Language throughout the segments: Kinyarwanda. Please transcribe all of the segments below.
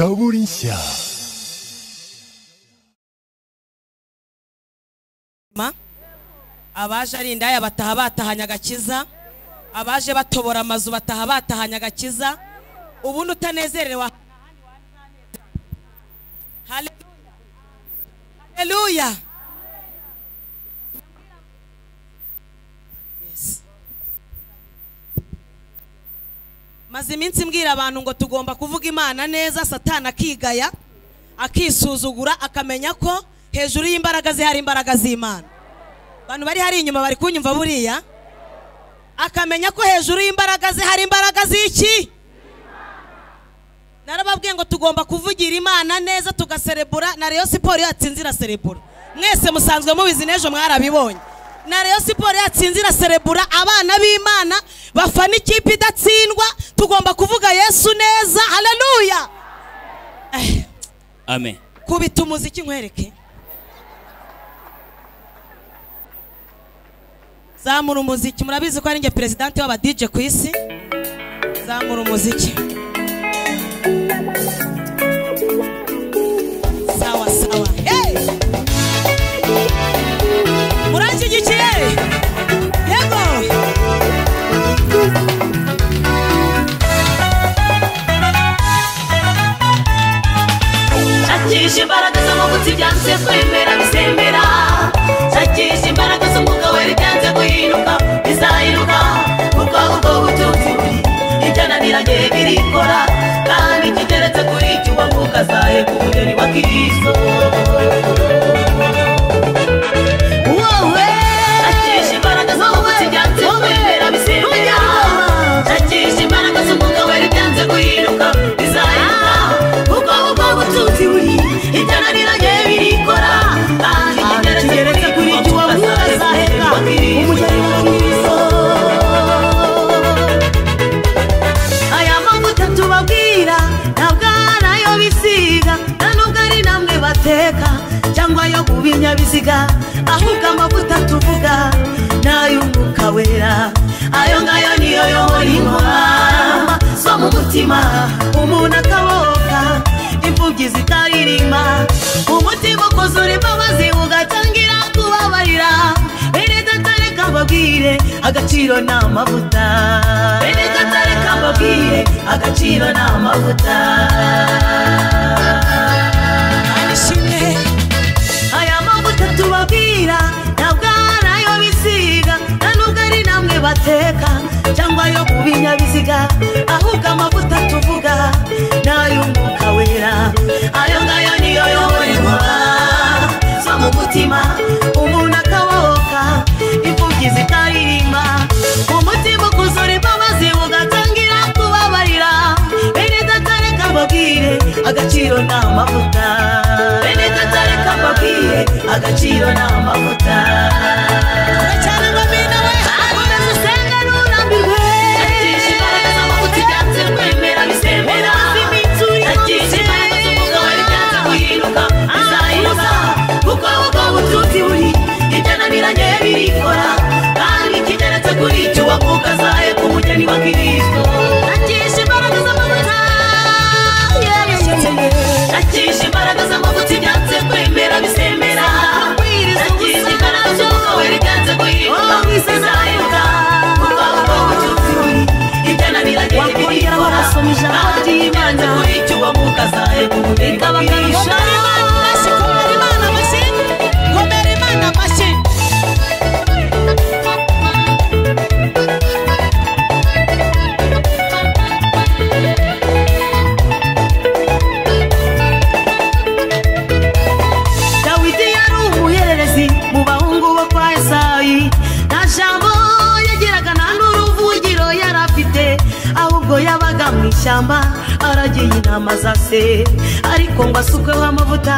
Media. Ma, abaje ari indaya bataha batahanye agakiza abaje batobora amazu bataha batahanye agakiza ubundi utanezerewe aha- Hallelujah. Hallelujah. Yes. maze iminsi mbwira abantu ngo tugomba kuvuga imana neza satana akigaya akisuzugura akamenya ko hejuru y'imbaraga ze hari imbaraga z'imana abantu bari hari inyuma bari kunyumva buriya akamenya ko hejuru y'imbaraga ze hari imbaraga z'iki narababwiye ngo tugomba kuvugira imana neza tugaserebura na reyo siporo yatsinze iraserebura mwese musanzwe mubizi n'ejo mwarabibonye na reyo siporo yatsinze iraserebura abana b'imana bafana ikipe idatsindwa tugomba kuvuga yesu neza haleluya Eh, amen kubita umuziki nkwereke zamura umuziki murabizi ko ari njye perezidante w'abadije ku isi zamura umuziki sawa sawa hey! muranshyigikiye yego shakisha imbaraga z'amavuta ibyanze kwemera bisembera shakisha imbaraga z'umwuka wera ibyanze guhinduka bizahinduka kuko ubwo butunzi buri ibyananiranye birikora kandi kigeretse kuri icyuma mwuka zaye ku mugeni wa kristo wowe shakisha imbaraga z'amavuta ibyanze kwemera bisembera shakisha imbaraga z'umwuka wera ibyanze guhinduka bizahinduka kuko ubwo butunzi buri ijyana rirage birikora kandi kigeretse kuri icyo uwamuha azahembwa umugeni wa kristo aya mavuta tubabwira ntabwo ari ayo bisiga nta nubwo ari namwe bateka cyangwa ayo ku binyabiziga ahubwo amavuta tuvuga ni ay'umwuka wera ayo ngayo niyo yobora inkoma zo mu mutima umuntu akaboka imfubyi zitaririmba umutima ukoze urimo amazi ugatangira kubabarira bene datare kababwire agaciro ni amavuta bene datare kababwire agaciro ni amavuta ishimwe aya mavuta tubabwira ntabwo ari ayo bisiga nta nubwo ari namwe bateka cyangwa ayo ku binyabiziga ahubwo amavuta tuvuga ni ay'umwuka wera ayo ngayo niyo yobora inkuba zo mu mutima umuntu akabohoka imfubyi zitaririmba umutima ukuzura imbabazi ugatangira kubabarira bene datare kababwire agaciro ni amavuta bene datare kababwire agaciro ni amavuta cyane bamina we akomeza usenga nurambirwe atisha imbaraga z'amavuta ibyanze kwemera bisembera atisha imbaraga z'umwuka wera ibyanze guhinduka bizahinduka kuko ubwo butunzi buri ibyananiranye birikora kandi kigeretse kuri icyo wakuka zaye ku mugeni wa kristo atisha imbaraga z'amavuta atisha imbaraga z'amavuta ibyanze kwemera bisembera atisha imbaraga z'umwuka wera ibyanze guhinduka bizahinduka kuko ubwo butunzi buri ibyananiranye birikora kandi kigeretse kuri icyo wakuka zaye ku mugeni wa kristo komera imana amashyi komera imana amashyi komera imana amashyi dawidi yari umuhererezi mu bahungu bo kwa esayi nta jambo yagiraga nta n'uruvugiro yari afite ahubwo yabaga mu ishyamba aragiye inama za se ariko ngo asukweho amavuta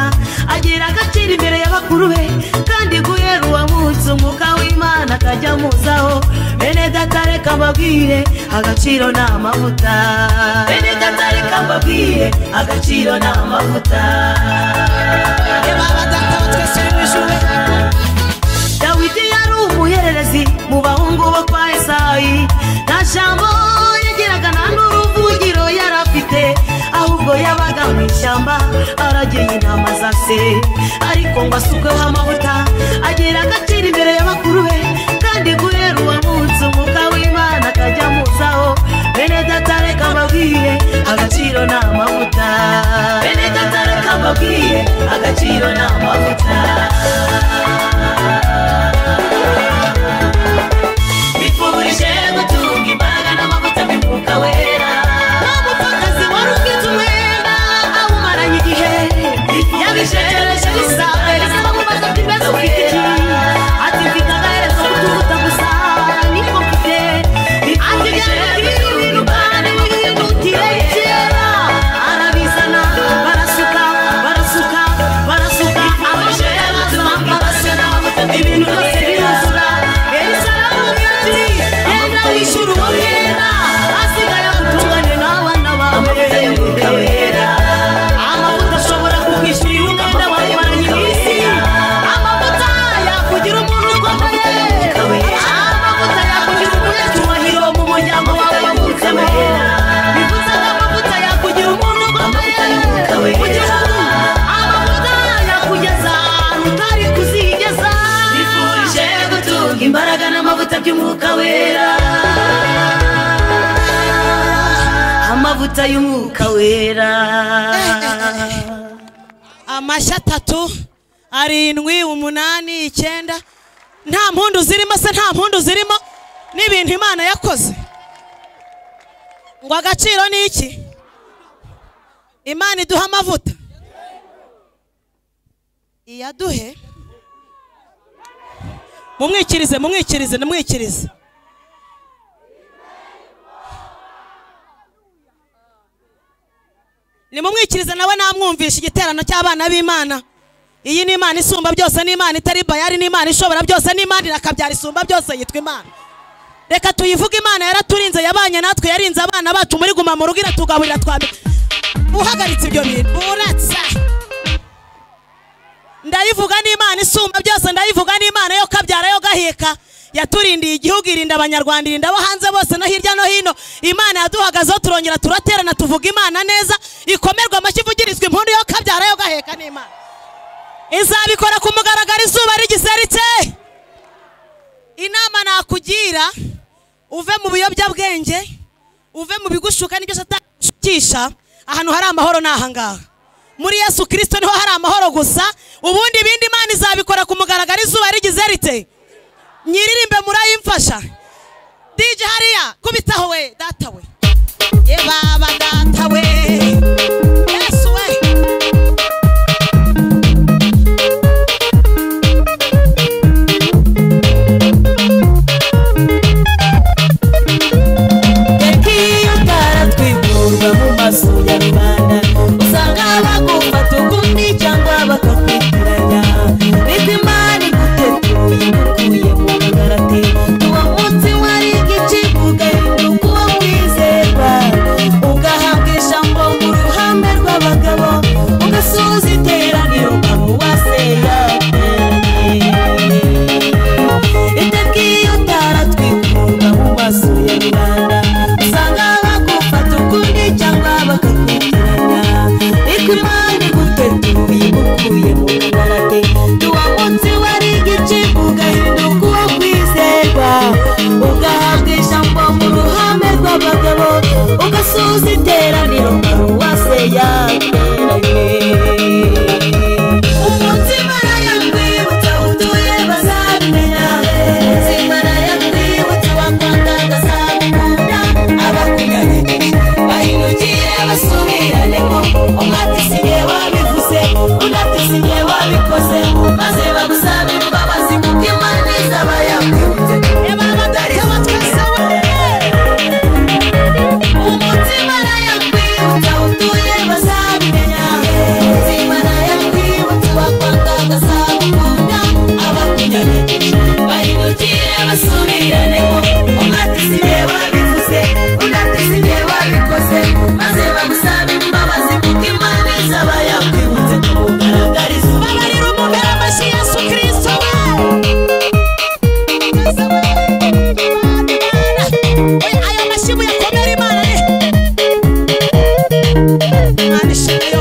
agira agaciro imbere y'abakuru be kandi guhera uwo munsi umwuka w'imana akajya amuzaho bene datare kababwire agaciro ni amavuta bene datare kababwire agaciro ni amavuta reba abatanga twese uri mu ijuru dawidi yari umuhererezi mu bahungu bo kwa esayi nta jambo yagiraga nta n'uruvugiro yari afite ahubwo yabaga mu ishyamba aragiye intama za se ariko ngo asukweho amavuta agera agaciro imbere ya bakuru be kandi guhera uwo munsi umwuka w'imana akajya amuzaho bene data reka mbabwire agaciro ni amavuta bene data reka mbabwire agaciro ni amavuta bifurije gutunga imbaga n'amavuta y'umwuka wera n'umupfakazi wari ufite umwenda awumaranye igihe yabijejeje bisabereza bamubaza ati mbese ufite iki ati mfite agaherezo k'utuvuta gusa niko mfite ati byari ibintu kandi wihutire kera arabizana barasuka barasuka barasuka abajere bazima barasuka ibintu byose biruzura yerusalemu yati yenda wishyura uwo mwenda asigaye agutungane n'abana bawe amavuta wera amavuta ashobora kukwishyurira umwenda wawe maranye iminsi amavuta yakugira umuntu ukomeye amavuta yakugira umunyacyubahiro mu muryango wawe wavutsemo bivuze ko amavuta yakugira umuntu ukomeye mu gihugu amavuta yakugeza ahantu utari kuzigeza bifurije gutunga imbaraga n'amavuta by'umwuka wera amavuta y'umwuka wera amashyi atatu arindwi umunani icyenda nta mpundu zirimo se nta mpundu zirimo n'ibintu imana yakoze ngo agaciro ni iki imana iduha amavuta iyaduhe mumwikirize mumwikirize namwikirize nimumwikirize nawe namwumvisha igiterano cy'abana b'imana iyi ni imana isumba byose ni imana itari bayari ni imana ishobora byose ni imana irakabyara isumba byose yitwa imana reka tuyivuge imana yaraturinze yabanye natwe yarinze abana bacu muri guma mu rugo iratugaburira twambi uhagaritse ibyo bintu uratsa ndayivuga ni imana isumba byose ndayivuga ni imana yo kabyara yo gaheka yaturindiye igihugu irinda abanyarwanda irinda abo hanze bose no hirya no hino imana yaduhagazeho turongera turaterana tuvuga imana neza ikomerwa amashyi ivugirizwa impundu yo kabyara yo gaheka ni imana izabikora ku mugaragaro izuba rigiseritse inama nakugira uve mu biyobyabwenge uve mu bigushuka n'ibyo atagushukisha ahantu hari amahoro ni ahangaha muri yesu kirisito niho hari amahoro gusa ubundi ibindi imana izabikora ku mugaragaro izuba rigiseritse nyiririmbe murayimfasha dj hariya kubitaho we data we ye baba data we yesu we yagiye ataratwigurwa mu mazu ya rubanda usanga bagufata ukundi cyangwa bakakwitiranya bitwa imana igutetuye mukuye mu ngarate uwo munsi wari igikivuga yuko uwo mwizerwa ugahabwa ijambo mu ruhame rw'abagabo ugasuhuza iteraniro ukaba uwaseyateranye itariki iyo utaratwikurwa mu maso ya rubanda usanga bagufata ukundi cyangwa bakakutiranya ariko imana igutetuye igukuye mu ngarate tuwa munsi wari igicibwa ugahinduka uwo kwizerwa ugahabwa ijambo mu ruhame rw'abagabo ugasuhuza iteraniro ukaba uwaseyateranye umutima yakwibutsa utuye bazabimenya inzira yakwibutsa abakundana azabikunda abakundanye bahindukire basubiranyemo umwaka isigaye wabivuze undi isigaye wabikoze maze bagusabe imbabazi kuko imana izaba yakwibutse amatari y'amatwese umutima nayakwibutsa utuye bazabimenya umutima nayakwibutsa wakwanga agazagukunda abakunyanyegeje bahindukire basubiranemo umwatisi igihe wabivuze unatisi igihe wabikoze maze bagusabe imbabazi kuko imana izaba yakwibutse kubugaragariza babarira umugara amashyi yesu kirisito Oya, aya mashyi muyakomere imana re imana ishimwe yo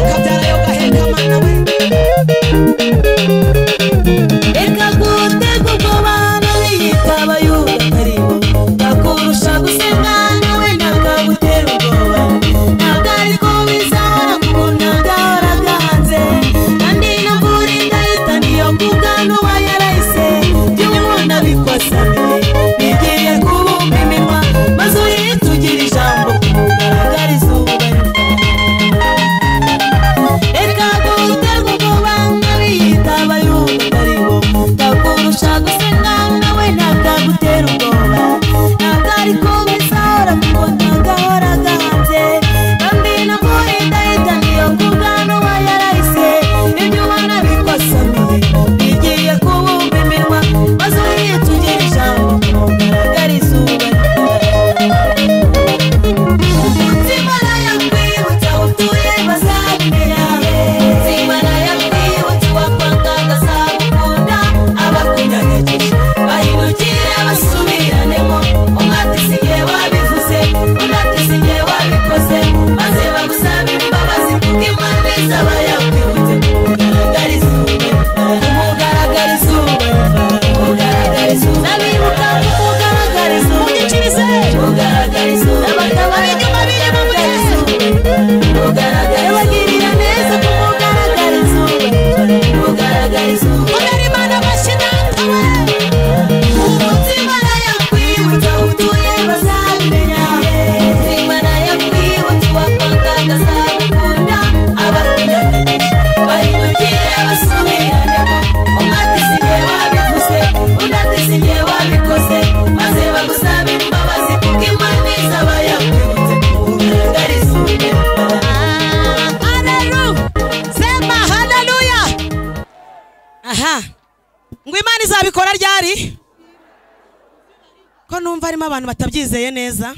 ko numva harimo abantu batabyizeye neza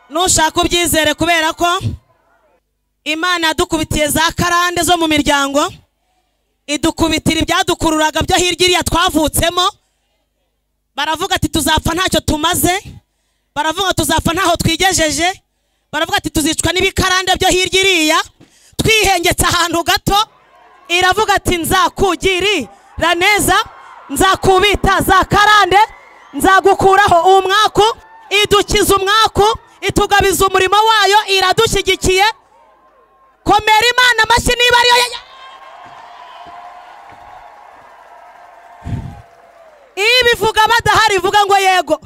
nushaka ubyizere kubera ko imana yadukubitiye za karande zo mu miryango idukubitira ibyadukururaga byo hirya iriya twavutsemo baravuga ati tuzapfa ntacyo tumaze baravuga tuzapfa ntaho twigejeje baravuga ati tuzicwa n'ibikarande byo hirya iriya twihengetse ahantu gato iravuga ati nzakugirira neza nzakubita za karande nzagukuraho umwaku idukiza umwaku itugabiza umurimo wayo iradushyigikiye komera imana amashyi niba ariyo ya- ibivuga badahari ivuga ngo yego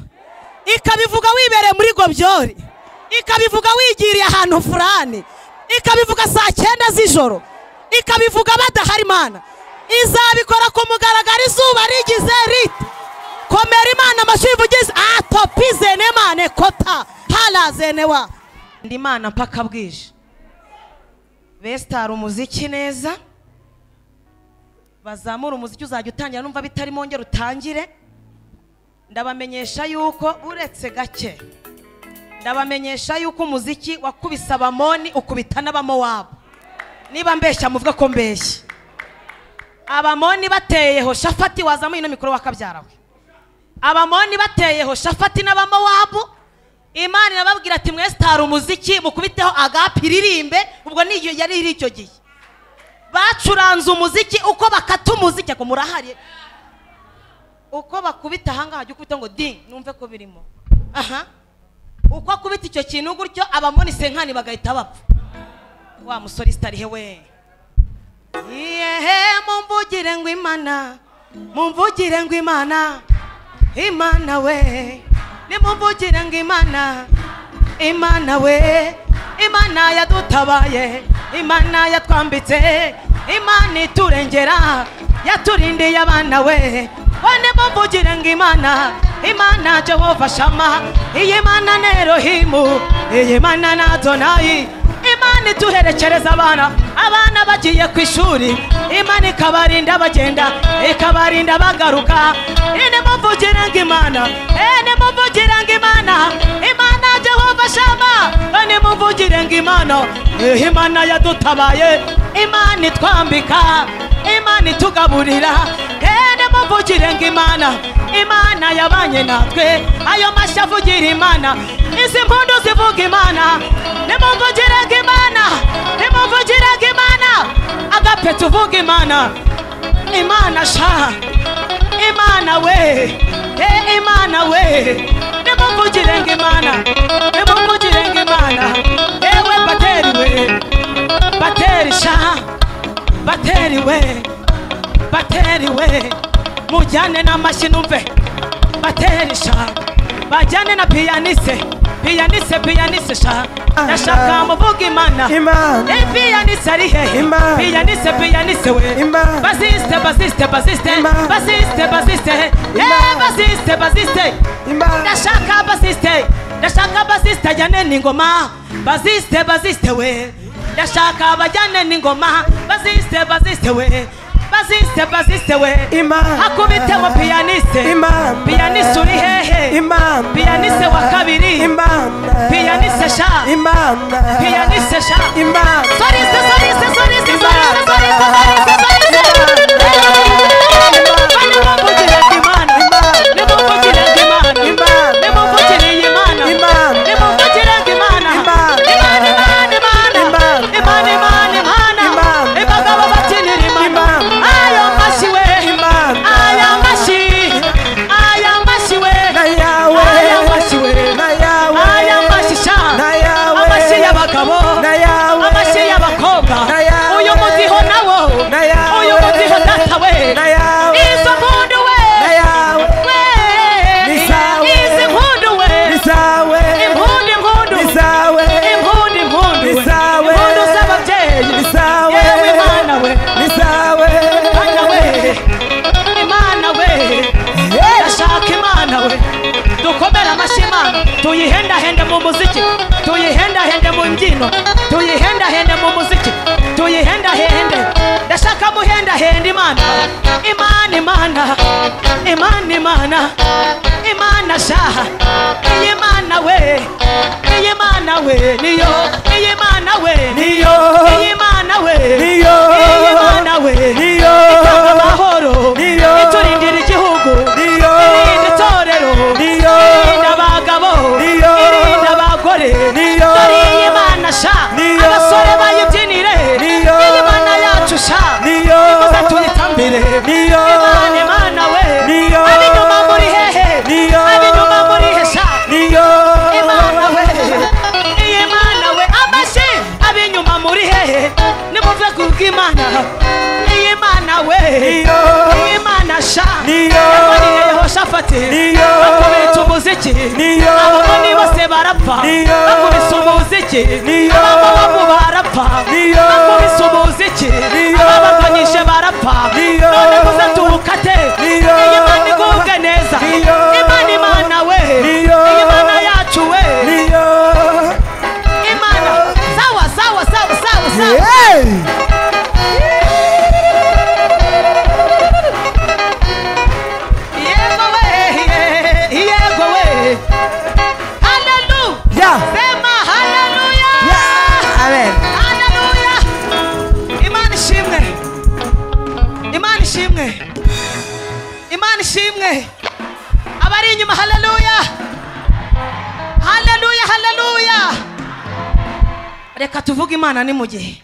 ikabivuga wibereye muri gobyori ikabivuga wigiriye ahantu furani ikabivuga saa cyenda z'ijoro ikabivuga badahari imana izabikora ku mugaragaro izuba rigize riti komera imana amashyi ivugize atopizene mane kota harazenewa ndi imana mpaka bwije besitara umuziki neza bazamura umuziki uzajya utangira numva bitari mwongere utangire ndabamenyesha yuko uretse gake ndabamenyesha yuko umuziki wakubise abamoni ukubita n'abamowabo niba mbeshya muvuge ko mbeshya abamoni bateyeho shafati wazamuye ino mikoro wakabyarawe abamoni bateyeho shafati n'abamowabu imana irababwira ati mwesitara umuziki mukubiteho agapi iririmbe ubwo ni iyo- yari iri icyo gihe bacuranze umuziki uko bakata umuziki ako murahari uko bakubita ahangaha jya ukubita ngo di numve ko birimo aha uko akubita icyo kintu gutyo abamoni senkani bagahita bapfa wa musore isitarihe we yehe mumvugire ngo imana mumvugire ngo imana imana we nimumvugire ngo imana imana we imana yadutabaye imana yatwambitse imana iturengera yaturindiye abana we bane mumvugire ngo imana imana jehova shama iyi mana ni erohimu iyi mana ni adonayi imana iduherekereza abana abana bagiye ku ishuri imana ikabarinda bagenda ikabarinda bagaruka ene muvugire ngo imana ene muvugire ngo imana imana jehova shama ene muvugire ngo imana eh, imana yadutabaye imana itwambika imana itugaburira ene muvugire ngo imana imana yabanye natwe ayo mashyi avugira imana izi mpundu zivuga imana nimumvugiraga imana nimumvugiraga imana agape tuvuga imana imana sha imana we eh, imana we nimumvugirenga imana nimumvugirenga imana ewe bateri we bateri sha bateri we bateri we mujyane n'amashyi numve bateri sha bajyane na piyanise piyanise piyanise sha ndashaka muvuga imana Imana. Eh, piyanise ari hehe Imana. piyanise piyanise we Imana. basiste basiste basiste Imana. basiste basiste Eh, Imana. basiste basiste Imana. ndashaka basiste ndashaka basiste ajyane n'ingoma basiste basiste we ndashaka bajyane n'ingoma basiste basiste we basiste basiste we Imana. hakubiteho piyaniste Imana. piyaniste uri hehe Imana. piyaniste wa kabiri Imana. Piyaniste sha. Imana. piyaniste sha Imana. soliste soliste soliste soliste soliste soliste soliste Bane mumvugire Imana nimumvugire Imana nimumvugire Imana Imana. nimumvugire Imana Imana. Imana Imana Imana Imana. Imana Imana Imana Imana. Abagabo bakinira Imana Imana. ayo mashyi we Imana. ayo mashyi ayo mashyi we Na yawe. ayo mashyi we Na yawe. aya mashyi sha Na yawe. amashyi y'abagabo Na yawe. amashyi y'abakobwa Na yawe. uyu mutiho nawo Na yawe. uyu mutiho data we Na yawe. izo mpundu we Na yawe. we Ni zawe. izi mpundu we Ni zawe. impundu impundu Ni zawe. impundu impundu Ni we zawe. impundu z'ababyeyi Ni zawe. yewe imana we Ni zawe. Imana we imana we ndashaka imana we dukomere amashyi imana tuyihendahende mu muziki tuyihendahende mu mbyino tuyihendahende mu muziki tuyihendahende ndashaka muhendahende imana imana imana imana imana mana shaha iyi mana we iyi mana we niyo iyi mana we niyo iyi mana we niyo iyi mana we niyo itanga amahoro Niyo. iturindira igihugu niyo irinda itorero Niyo. irinda abagabo Niyo. irinda abagore Niyo. dore iyi mana sha Niyo. abasore bayibyinire Niyo. iyi mana yacu sha niyo Nimuze tuyitambire. niyo imana imana we Niyo. ab'inyuma muri hehe Niyo. ab'inyuma muri he sha niyo imana we iyi mana we amashi ab'inyuma muri hehe nimuve ku bw'imana iyi mana we Niyo. iyi mana sha Niyo. yamariye yehoshafati Niyo. bakubita umuziki Niyo. abamoni bose barapfa Niyo. bakubise umuziki Niyo. abamamamu barapfa Niyo. bakubise umuziki Niyo. ababagonyishe barapfa Niyo. none muze tuwukate Niyo. iyi mana igubwe neza Niyo. imana imana we Niyo. iyi mana yacu we niyo imana sawa sawa sawa sawa sawa Hey! yego we ye- yego we haleluya Yeah. sema haleluya Yeah. Amen. haleluya imana ishimwe imana ishimwe imana ishimwe abari inyuma haleluya haleluya haleluya reka tuvuge imana ni mu gihe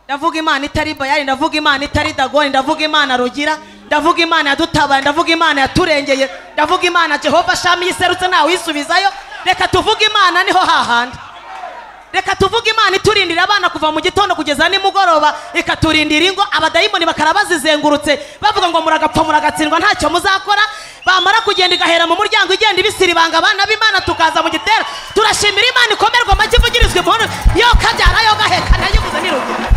ndavuga imana itari bayari ndavuga imana itari dagoni ndavuga imana rugira ndavuga imana yadutabaye ndavuga imana yaturengeye ndavuga imana jehova shami yiserutse ntawe uyisubizayo reka tuvuge imana niho hahandi reka tuvuge imana iturindira abana kuva mu gitondo kugeza nimugoroba ikaturindira ingo abadayimoni bakara bazizengurutse bavuga ngo muragapfa muragatsindwa ntacyo muzakora bamara kugenda igahera mu muryango igenda ibisira ibanga abana b'imana tukaza mu gitera turashimira imana ikomerwa amagi ivugirizwa impundu yo kabyara yo gahekana yiguze n'irugero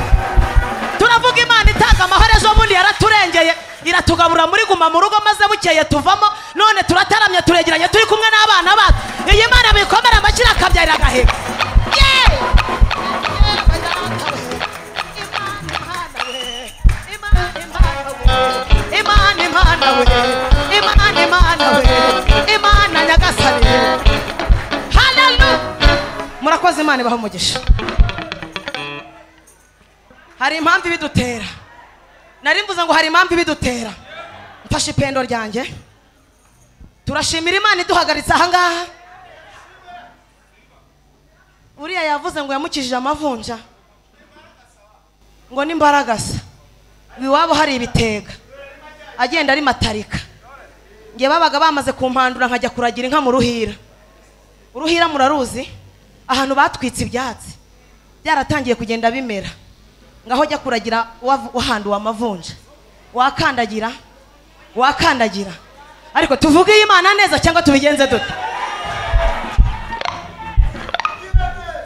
turavuga imana itanga amahoro ejo bundi yaraturengeye iratugaburira muri guma mu rugo maze bukeye tuvamo none turataramye turegeranye turi kumwe n'abana bacu iyi mana bikomera amakira akabyarira agaheka Yeee! Imana, Imana we, Imana, Imana we, Imana nyagasani Hallelujah! murakoze imana ibaha umugisha hari impamvu ibidutera nari mvuze ngo hari impamvu ibidutera mfashe ipendo ryanjye turashimira imana iduhagaritse aha ngaha uriya yavuze ngo yamukijije amavunja ngo n'imbaragasa iwabo hari ibitega agenda ari matarika nge babaga bamaze kumpandura nkajya kuragira inka mu ruhira uruhira muraruzi ahantu batwitse ibyatsi byaratangiye kugenda bimera ngaho jya kuragira wav- wahanduwe amavunja wakandagira wakandagira ariko tuvuge iyi Imana neza cyangwa tubigenze dute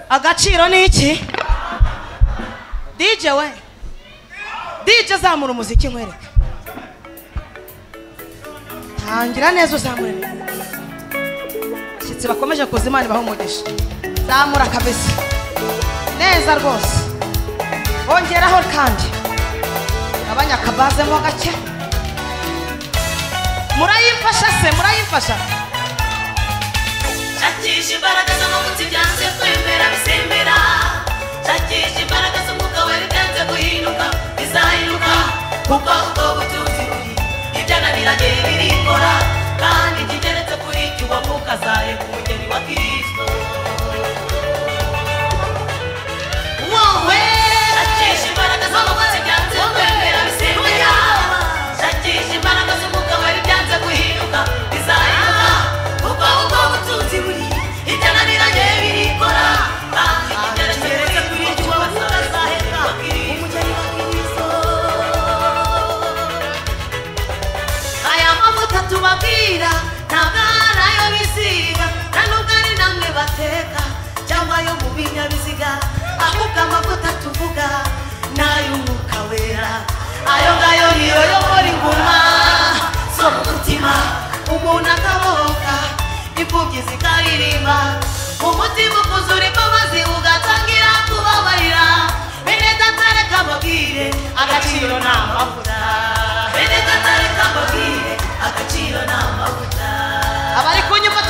agaciro ni iki dj we dj zamura umuziki nkwereke tangira neza uzamure abashyitsi bakomeje kuza imana ibaha umugisha zamura kabisa neza rwose ongeraho kandi gabanya akabaze mo gake murayimfasha se murayimfasha shakisha imbaraga z'amavuta ibyanze kwemera bisembera shakisha imbaraga z'umwuka we bitanze guhinduka bizahinduka kuko ubwo butunzi buri ibyananiranye birikora kandi kiteretse kuri cyo uwamuka azaye ku mugeni wa kristo wowe shakisha imbaraga z'amavuta ibyanze kwemera bisembera shakisha imbaraga z'umwuka we byanze guhinduka bizahinduka kuko ubwo butunzi buri ibyananiranye birikora kandi kiteretse kuri cyo uwamuka azaheka umugeni wa kristo aya mavuta tubabwira ntabwo ari ayo bisiga nta nubwo ari namwe bateka cyangwa ayo mu binyabiziga ahubwo amavuta tuvuga ni ay'umwuka wera ayo ngayo niyo yobora inguma zo mu mutima umuntu akabohoka imfubyi zikaririmba mu mutima ukuzura imbabazi ugatangira kubabarira bene datare kababwire agaciro ni amavuta bene datare kababwire agaciro ni amavuta abari kunyuma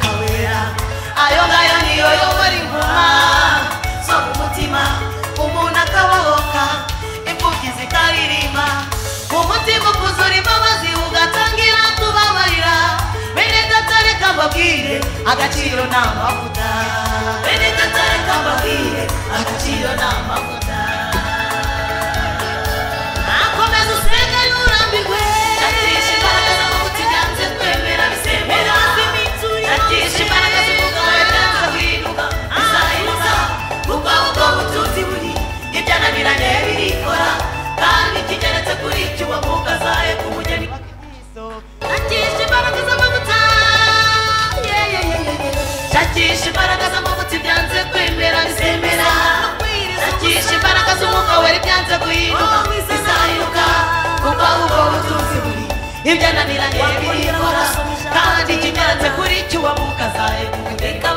ayo ngayo niyo yobora inkuma sora umutima umuntu akabohoka imfubyi zikaririmba umutima ukuzura imbabazi ugatangira kubabarira bene gatare kambabwire agaciro ni amavuta bene gatare kambabwire agaciro ni amavuta akomeza usenge nturambirwe atisha imbaraga z'amavuta ibyanze twemera bisembera atisha imbaraga z'umugabo yatanze guhinduka bizahinduka kuko ubwo butunzi buri ibyananiranye birikora kandi kigeretse kuri icyo uwo mwuka azaye ku mugeni wa kristo atisha imbaraga z'amavuta yeah, yeah, yeah, yeah, yeah. shakisha imbaraga z'amavuta ibyanze kwemera bisemera shakisha imbaraga z'umwuka wera ibyanze guhinduka bizahinduka kuko ubwo butunzi buri ibyo ananiranye birikora kandi kinyarutse kuri cyo uwo mwuka azaye kugutegeka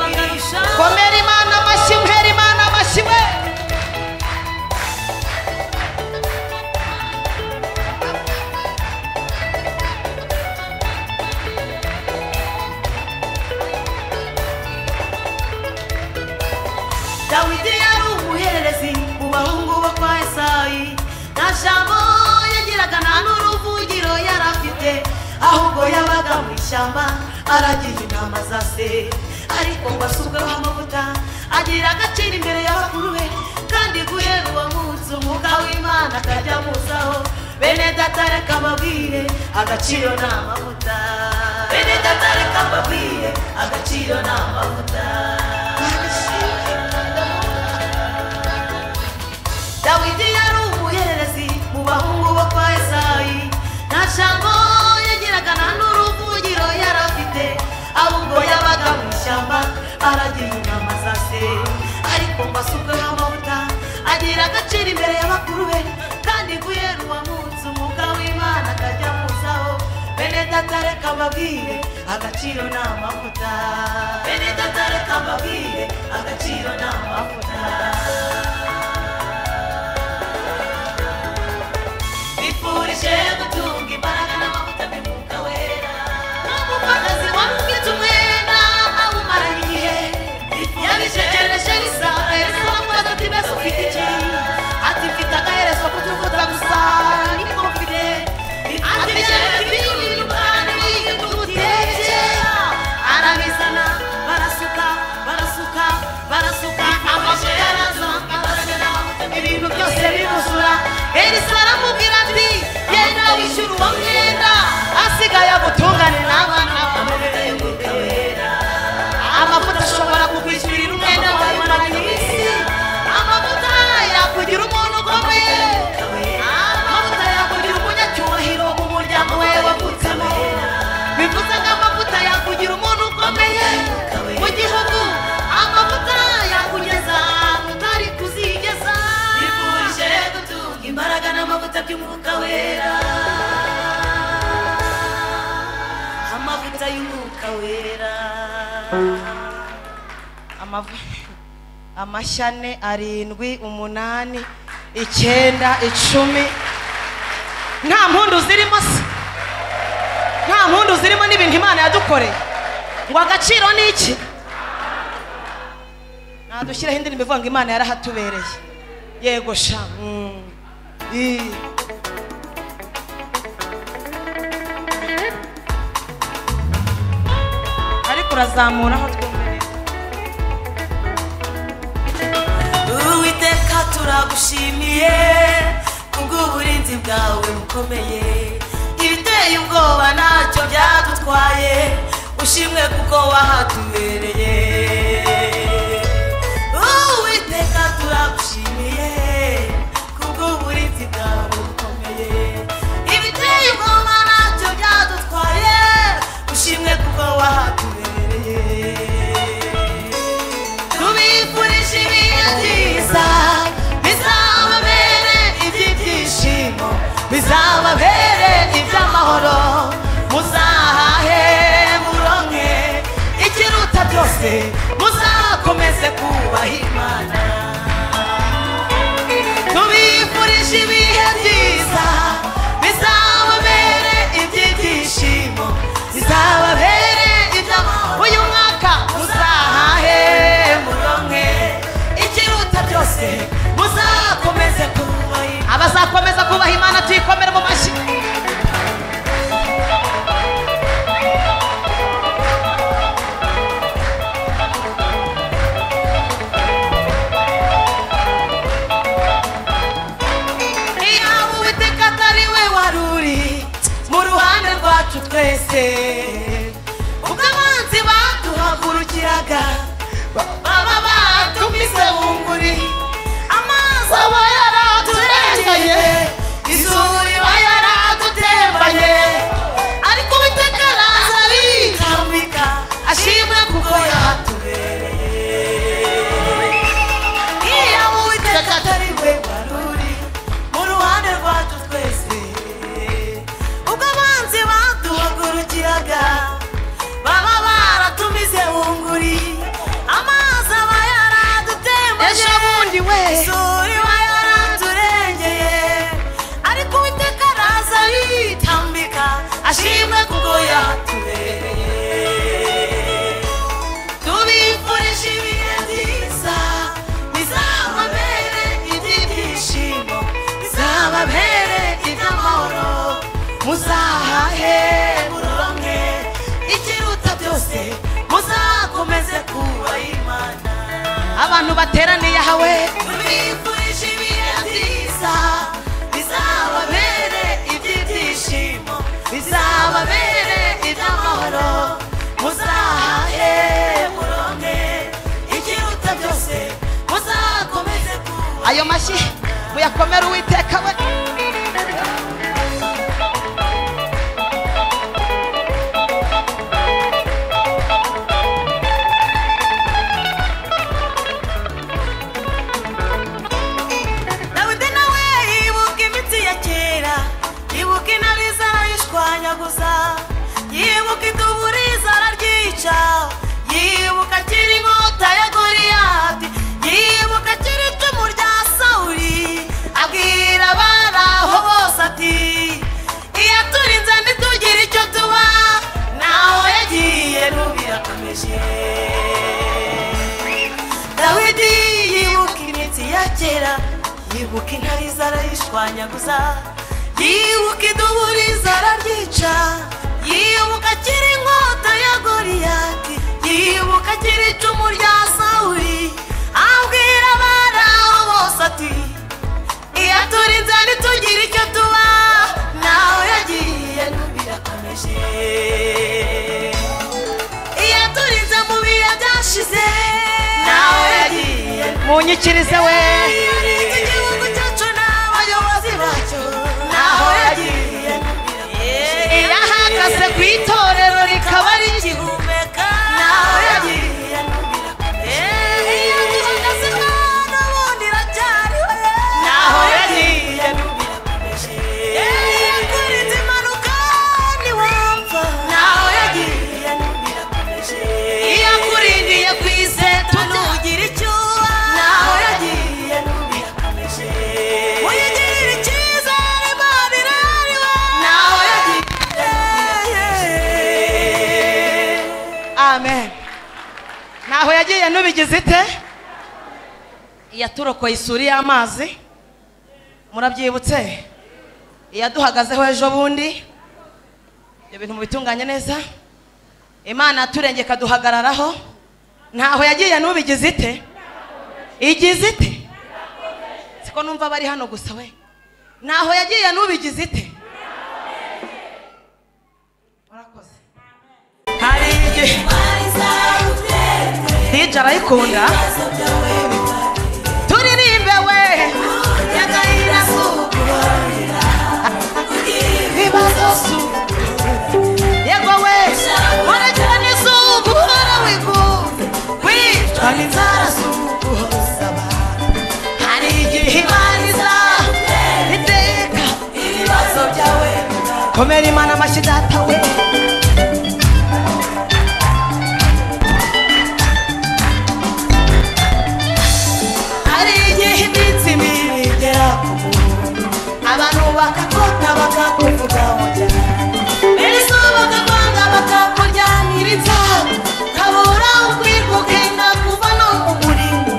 komera imana amashyi uhera imana amashyi we dawidi yari umuhererezi mu bahungu bo kwa esayi nta jambo yagiraga nta n'uruvugiro yari afite ahubwo yabaga mu ishyamba aragira intama za se ariko ngo asubweho amavuta agira agaciro imbere y'abakuru be kandi guhera uwo munsi umwuka w'imana akajya amuzaho bene datare kababwire agaciro ni amavuta bene datare kababwire agaciro ni amavuta dawidi yari umuhererezi mu bahungu bo kwa esayi nta jambo yagiraga nta n'uruvugiro yari afite ahubwo yabaga mu ishyamba aragira inama za se ariko ngo asukweho amavuta agira agaciro imbere y'abakuru be kandi guhera uwo munsi umwuka w'imana akajya amuzaho bene datare kababwire agaciro ni amavuta bene datare kababwire agaciro ni amavuta bifurije gutunga imbaraga n'amavuta by'umwuka wera n'umupfakazi wamubwije umwenda awumaranye igihe yabijegereje risanga yesu aramubaza ati mbese ufite iki ati mfite agaherezo kutuvuta gusa niko mfite ati byari binini kandi bigutetse arabizana barasuka barasuka barasuka amabuye araza arazana ibintu byose biruzura elisa aramubwira ati genda wishyura uwo mwenda asigaye agutungane n'abana amavuta y'umwuka wera amavuta ashobora kukwishyurira umwenda wawe muri iyi si amavuta yakugira umuntu ukomeye amavuta yakugira umunyacyubahiro mu muryango we wavutsemo bivuze ngo amavuta yakugira umuntu ukomeye mu gihugu amavuta yakugeza ahantu utari kuzigeza bifurije gutunga imbaraga n'amavuta by'umwuka wera amavuta y'umwuka wera Amav- amashyi ane arindwi umunani icyenda icumi nta mpundu zirimo se nta mpundu zirimo n'ibintu imana yadukoreye ngo agaciro ni iki nadushyireho indirimbo ivuga ngo imana yarahatubereye yego sha mm. Ii. ariko urazamuraho twumve uwiteka turagushimiye kubw'uburinzi bwawe bukomeye ibiteye ubwoba ntacyo byadutwaye ushimwe kuko wahatubereye uwiteka turagushimiye kubw'uburinzi bwawe bukomeye ibiteye ubwoba ntacyo byadutwaye ushimwe kuko wahatubereye tubifurije ibihe byiza bizababere iby'ibyishimo bizababere iby'amahoro muzahahe muronke ikiruta byose muzakomeze kubaha imana tubifurije ibihe byiza bizababere iby'ibyishimo bizababere iby'amahoro uyu mwaka muzahahe imbaraga baba batumize bunguri amazi aba yaraturenganye isuri iba yaradutembanye ariko uwiteka araza arikambika ashimwe kuko yatubereye iyo uwiteka atari we waruri mu ruhande rwacu twese ubwo abanzi baduhagurukiraga baba baratumize bunguri amazi aba yaradutembanye Ejo bundi we. isuri iba yaraturengeye ariko uwiteka araza yitambika ashimwe kuko yatubereye tubifurije ibihe byiza bizababere iby'ibyishimo bizababere iby'amahoro muzahahe muronke ikiruta byose muzakomeze kuba imana abantu bateraniye ahawe tubifurije ibihe byiza bizababere iby'ibyishimo bizababere iby'amahoro muzahahe muronke ikiruta byose muzakomeze kuba ayo mashyi muyakomere uwiteka we dawidi nawe yibuka imitsi ya kera yibuka intare zarayishwanyaguza yibuka iduburi zararyica yibuka akiri inkota ya goriyati yibuka akiri icumu rya sawuri abwira abari aho bose ati iyo turinze ntitugire icyo tuba naho yagiye n'ubirakomeje dawidi yibuka imitsi ya kera yibuka intare zarayishwanyaguza yibuka iduburi zararyica yibuka akiri inkota ya goriyati yibuka akiri icumu rya sawuri abwira abari aho bose ati iyo turinze ntitugire icyo tuba nawe yagiye n'ubirakomeje iyo turinze mu bihe byashize nawe yagiye munyikirize we iyo urinze igihugu cyacu n'abayobozi bacyo naho yagiye iyo ahagaze ku itorero rikaba ari igihu n'ubirakomeka naho yagiye n'ubirakomeje iyo duhagaze hano ubundi iracyariho naho yagiye n'ubirakomeje iyo turinze impanuka ntiwapfa naho yagiye n'ubirakomeje iyo akurindiye ku iseto tugira icyo uba naho yagiye n'ubirakomeje uyigirira icyizere imana irari we naho yagiye amen ntaho yagiye nubigize ite iyaturokoye isuri y'amazi murabyibutse iyaduhagazeho ejo bundi ibyo bintu mubitunganye neza imana yaturengeye ikaduhagararaho ntaho yagiye nubigize ite igize ite siko numva bari hano gusa we ntaho yagiye nubigize ite murakoze hari igihe DJ arayikunda turirimbe we ibibazo su yego we murekera n'izuba uhora wiguza kwicwa n'inzara z'uguhoza abantu hari igihe ibariza iteka ibibazo byawe komera imana amashyi data we hari igihe iminsi mibi igera ku muntu abantu bakakota bakakuvuga mu cyane mbese bakakwanga bakakuryamiriza kabura ubwirwa ukenda kuva no mu murimo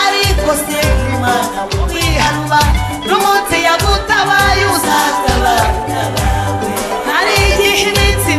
ariko se imana wiharuba n'umunsi yagutabaye uzatabarira bawe hari igihe iminsi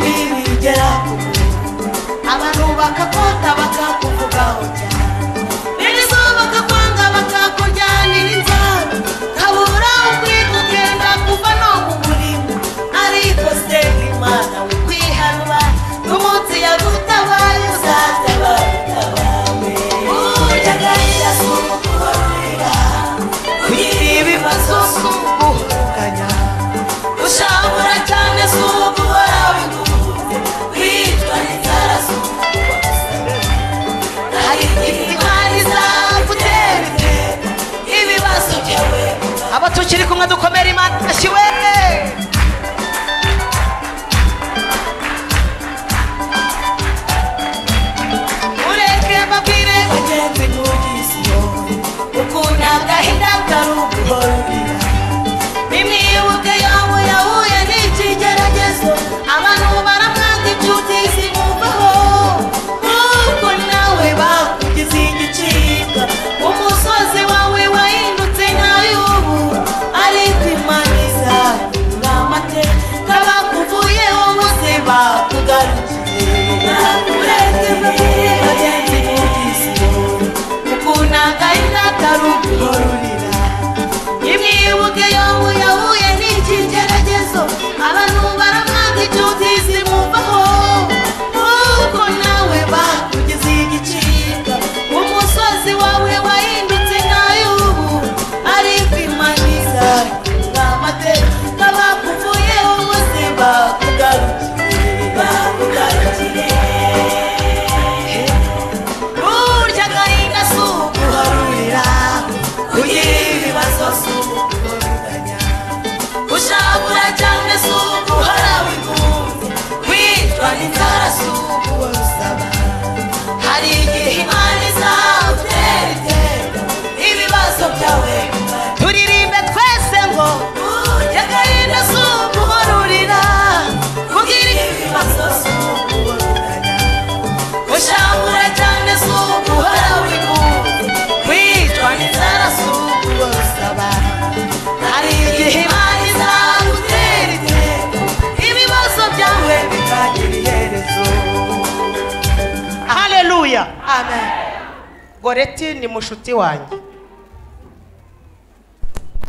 haleluya amen goreti ni mushuti wanjye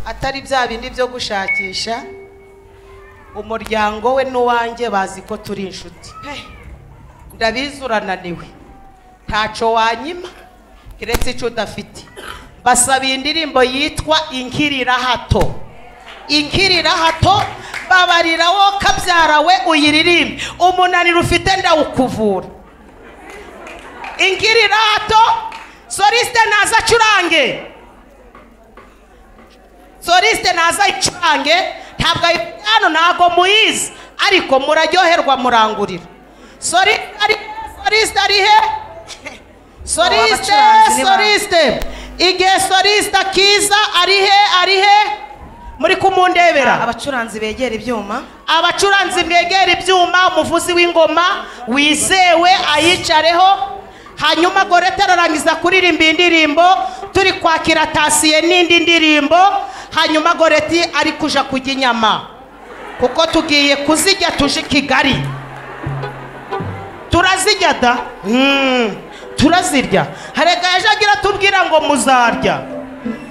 atari bya bindi byo gushakisha umuryango we n'uwanjye bazi ko turi inshuti ndabizi urananiwe ntaco wanyima keretse ico udafite basaba indirimbo yitwa inkirira hato inkirira hato babarira wo kabyara we uyiririmbe umunaniro ufite ndawukuvura inkirira hato soliste naza acurange soliste naza ayicurange ntabwo ayi- hano ntabwo muyizi ariko muraryoherwa murangurira sori ari soliste ari he soliste abacuranzi ni ba- soliste igihe soliste akiza ari he ari he muri kumundebera abacuranzi begera ibyuma abacuranzi mwegera ibyuma umuvuzi w'ingoma wizewe ayicareho hanyuma gorete ararangiza kuririmba iyi ndirimbo turi kwakira tasiye n'indi ndirimbo hanyuma goreti ari kuja kujya inyama kuko tugiye kuzijya tuje i kigali turazirya da Mm, turazirya harega yaje agira atubwira ngo muzarya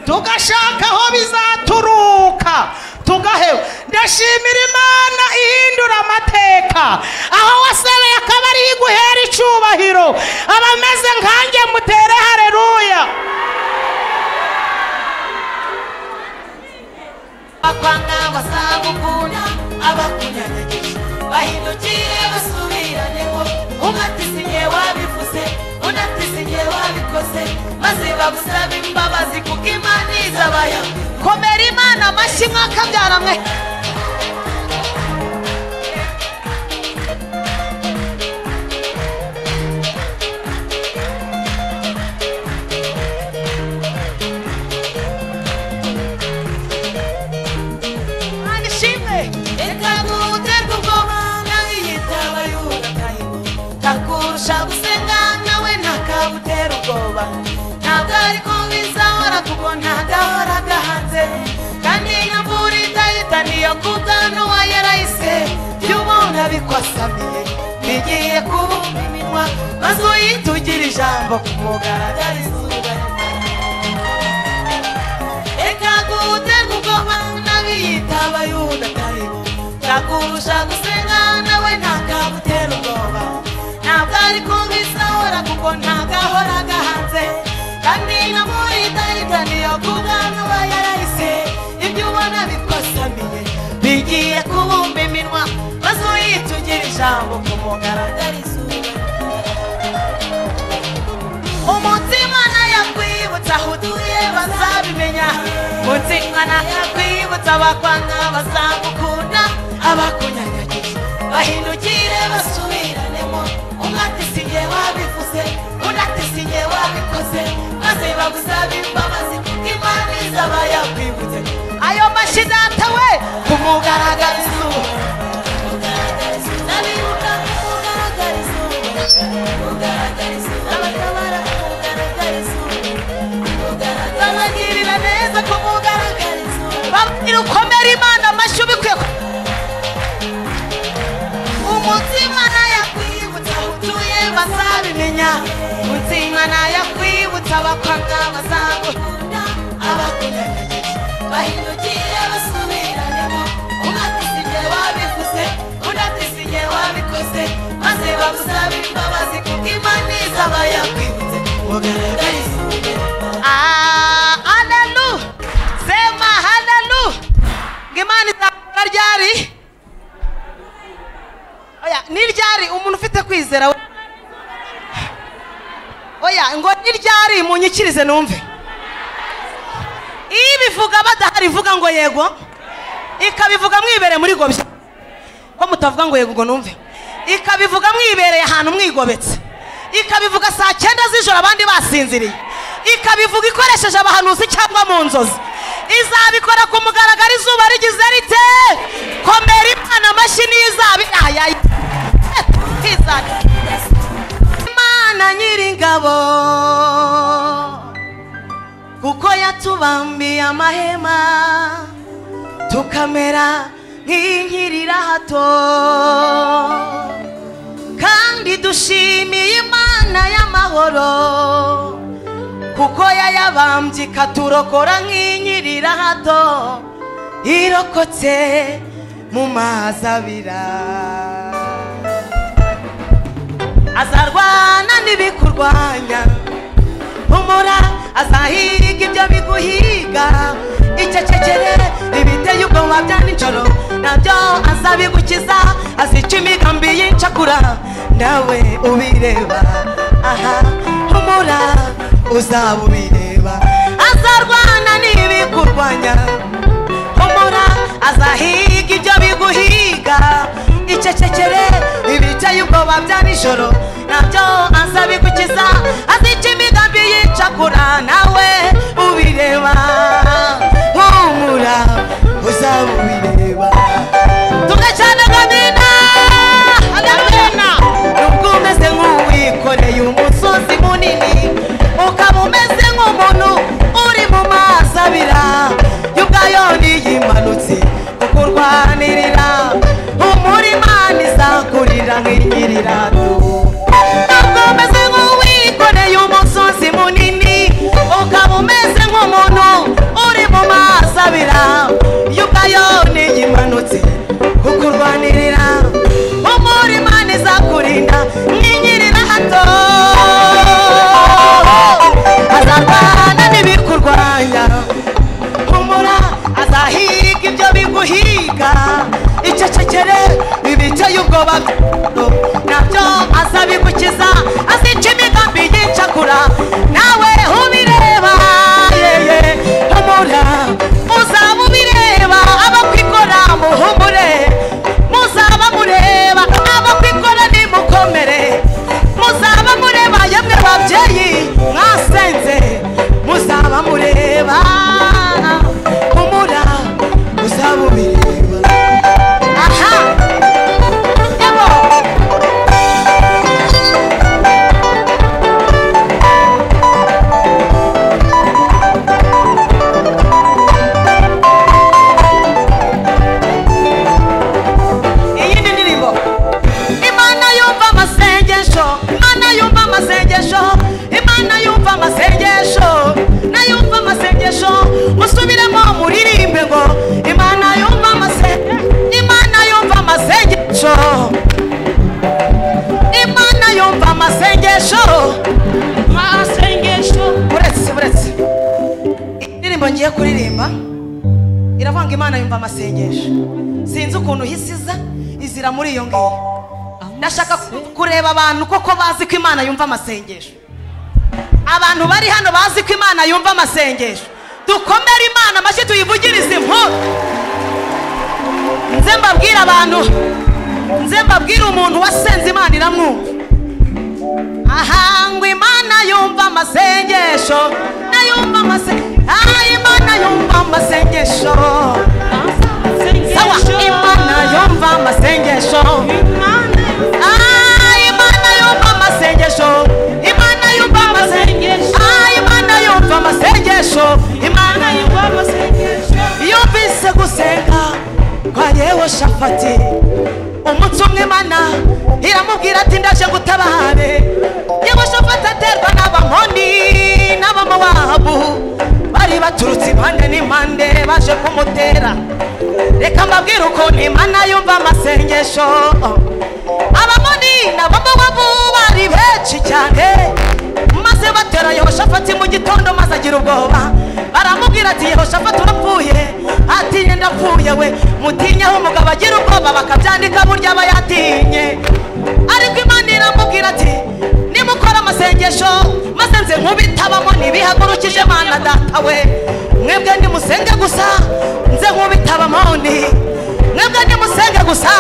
tugashaka aho bizaturuka tugahewe ndashimira imana ihindura amateka aho wasebeye akaba ariyo iguhera icyubahiro abameze nkanjye mutere hareruya bakwanga basagukunda abakunyanyagisha bahindukire basubiraneho umwe ati sinye wabivuze undi ati sinye wabikoze maze bagusabe imbabazi kuko imana izabaya komera imana amashyi mwakabyara mwe Imana ishimwe reka ntuterwe ubwoba nawe yitaba yubakayibo ntakurusha gusenga nawe ntakabutera ubwoba ntabwo ariko bizahora kuko ntagahora gahanze kandi nyamvura itahita niyo kubwanwa yarayise iyo umuntu abikwasamiye bigiye kubumba iminwa maze uyitugira ijambo kumugaragariza ubwenge reka guterwa ubwoba n'abiyita abayuda taribo ntakurusha gusenga nawe ntakagutera ubwoba ntabwo ari ko bisahora kuko ntagahora gahanze kandi namuritarita niyo kubwanwa yarahise ibyo ubona bikwasamiye bigiye kubumba iminwa maze uyitugira ijambo kumugaragariza ubwenge umutima nayakwibutsa huduye bazabimenya umutima nayakwibutsa abakwanga bazagukunda abakunyanyagiye bahindukire basubiranemo umwe ati singe wabivuze undi ati singe wabikoze maze bagusabe imbabazi kuko imana izaba yakwibutse ayo mashyi data we kumugaragariza ubu babagirira neza kumugaragariza babwira ukomera imana amashyi ubikwiye ku- umutima nayakwibutsa utuye bazabimenya umutima nayakwibutsa abakwanga bazagukunda abakunyanyagiye bahindukire basubiranemo umwe ati sinjye wabivuze undi ati sinjye wabikoze maze bagusabe imbabazi kuko imana izaba yakwibutse mugaragarize Ah, halelu sema halelu ngimana izakora ryari oya ni ryari umuntu ufite kwizera we oya ngo ni ryari munyikirize numve iyo ibivuga badahari ivuga ngo yego ikabivuga mwibere muri gobya ko mutavuga ngo yego ngo numve ikabivuga mwibereye ahantu mwigobetse ikabivuga saa cyenda z'ijoro abandi basinziriye ikabivuga ikoresheje abahanuzi cyangwa mu nzozi izabikora ku mugaragaro izuba rigize rite komera imana amashyi n'izabi ayayi imana nyir'ingabo kuko yatubambiye amahema tukamera nk'inkirira hato kandi dushimiye imana y'amahoro amahoro kuko yayabambye ikaturokora nk'inyirira hato irokotse mu mazi abira azarwana n'ibikurwanya humura azahiga ibyo biguhiga icecekere ibiteye ubwoba bya nijoro nabyo azabigukiza azica imigambi y'incakura nawe ubireba aha humura uzaba ubireba azarwana n'ibikurwanya humura azahiga ibyo biguhiga icecekere ibicaye ubwoba bya nijoro nabyo azabigukiza azica imigambi yicakura nawe ubireba humura uzabubireba tuge cyane gabina gabina nubwo umeze nk'uwikoreye umusozi munini ukaba umeze nk'umuntu uri mu mazi abira y'ubwayoni yimanutse kuko urwanirira umurima ntizakurira nk'inyirirato ntabwo umeze nk'uwikoreye umusozi munini ukaba umeze nk'umuntu uri mu mazi abira y'ubwayoni yimanutse kuko urwanirira umurima ntizakurinda nk'inyirira hato azarwana n'ibikurwanya humura azahiga ibyo biguhiga icecekere ibicaye ubwoba byo nabyo azabigukiza azica imigambi yicakura nawe ubireba yeye humura uzaba ubireba abakwikora muhumure muzaba mureba abakwikora nimukomere muzaba mureba yemwe babyeyi mwasenze muzaba mureba humura uzaba ubireba aha yabo iyindi ndirimbo imana yumva amasengesho imana yumva amasengesho imana yumva amasengesho nayumva amasengesho musubiremo muririmbe ngo imana yumva amasengesho imana yumva amasengesho imana yumva amasengesho amasengesho buretse buretse indirimbo ngiye kuririmba iravuga ngo imana yumva amasengesho sinzi ukuntu ihisiza izira muri iyo ngiyo ndashaka ku- kureba abantu koko bazi ko imana yumva amasengesho abantu bari hano bazi ko imana yumva amasengesho dukomere imana amashyi tuyivugirize inkuru nze mbabwire abantu nze mbabwire umuntu wasenze imana iramwumva ahangwa imana yumva amasengesho nayumva amasengesho ah imana yumva amasengesho sawa imana yumva amasengesho ah imana yumva amasengesho imana yumva amasengesho ah imana yumva amasengesho imana yumva amasengesho yumvise gusenga kwa yehoshafati umunsi umwe imana iramubwira ati ndaje ngutabare yehoshafati aterwa n'abamoni n'abamowabu bari baturutse impande n'impande baje kumutera reka mbabwire ukuntu imana yumva amasengesho abamoni n'abamowabu bari benshi cyane maze batera yehoshafati mu gitondo maze agira ubwoba baramubwira ati yehoshafati urapfuye ati "Njye ndapfuye we mutinyeho umugabo agira ubwoba bakabyandika burya aba yatinye ariko imana iramubwira ati nimukora amasengesho maze nze nkubitabamo ntibihagurukije mana data we mwebwe nimusenge gusa nze nkubitabamo ni mwebwe nimusenge gusa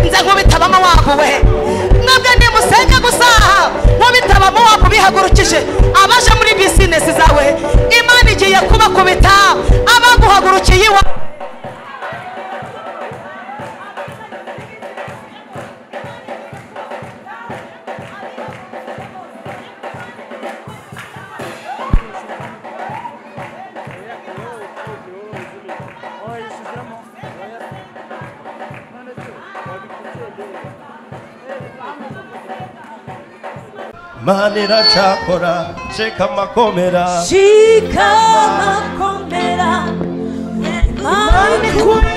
nze nkubitabamo wabo we mwebwe nimusenge gusa nkubitabamo wabo bihagurukije abaje muri bizinesi zawe imana igiye kubakubita abaguhagurukiye iwawe mana iracakora sheka amakomera shika amakomera mami kubera